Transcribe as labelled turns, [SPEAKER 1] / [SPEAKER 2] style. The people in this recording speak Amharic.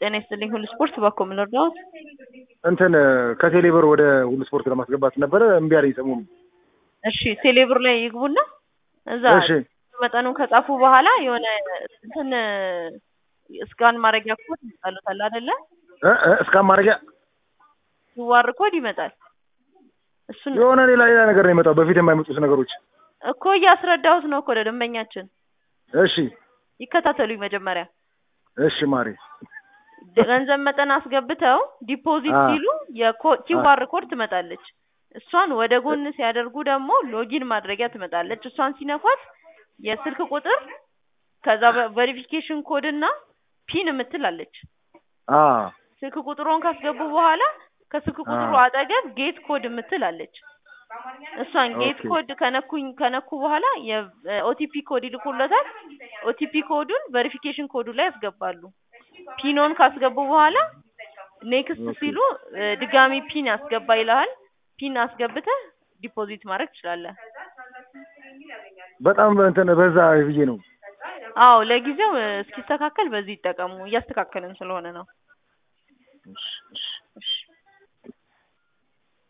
[SPEAKER 1] ጤና ይስጥልኝ ሁሉ ስፖርት ባኮ ምን ልርዳዎት?
[SPEAKER 2] እንትን ከቴሌብር ወደ ሁሉ ስፖርት ለማስገባት ነበረ እምቢ አለኝ ሰሞኑን።
[SPEAKER 1] እሺ ቴሌብር ላይ ይግቡና እዛ
[SPEAKER 2] እሺ
[SPEAKER 1] መጠኑን ከጻፉ በኋላ የሆነ እንትን እስካን ማድረጊያ ኮድ ይመጣሉታል አይደለ?
[SPEAKER 2] እ እ እስካን ማድረጊያ
[SPEAKER 1] ዩዋር ኮድ ይመጣል። እሱን
[SPEAKER 2] የሆነ ሌላ ሌላ ነገር ነው የመጣው በፊት የማይመጡት ነገሮች።
[SPEAKER 1] እኮ እያስረዳሁት ነው እኮ ለደንበኛችን።
[SPEAKER 2] እሺ
[SPEAKER 1] ይከታተሉኝ መጀመሪያ
[SPEAKER 2] እሺ ማሬ
[SPEAKER 1] ገንዘብ መጠን አስገብተው ዲፖዚት
[SPEAKER 2] አ
[SPEAKER 1] ሲሉ የኪዋር ኮድ ትመጣለች። እሷን ወደ ጎን ሲያደርጉ ደግሞ ሎጊን ማድረጊያ ትመጣለች። እሷን ሲነኳት የስልክ ቁጥር ከዛ ቬሪፊኬሽን ኮድ እና ፒን የምትላለች።
[SPEAKER 2] አ
[SPEAKER 1] ስልክ ቁጥሩን ካስገቡ በኋላ ከስልክ
[SPEAKER 2] አ
[SPEAKER 1] ቁጥሩ አጠገብ ጌት ኮድ የምትላለች። እሷን ጌት
[SPEAKER 2] ኦኬ
[SPEAKER 1] ኮድ ከነኩኝ ከነኩ በኋላ የኦቲፒ ኮድ ይልኩለታል። ኦቲፒ ኮዱን ቬሪፊኬሽን ኮዱ ላይ ያስገባሉ። ፒኖን ካስገቡ በኋላ ኔክስት
[SPEAKER 2] ኦኬ
[SPEAKER 1] ሲሉ እ ድጋሚ ፒን ያስገባ ይልሃል። ፒን አስገብተህ ዲፖዚት ማድረግ ትችላለህ።
[SPEAKER 2] በጣም እንትን በዛ ብዬ ነው።
[SPEAKER 1] አዎ ለጊዜው እ እስኪስተካከል በዚህ ይጠቀሙ። እያስተካከልን ስለሆነ ነው።
[SPEAKER 2] እሺ እሺ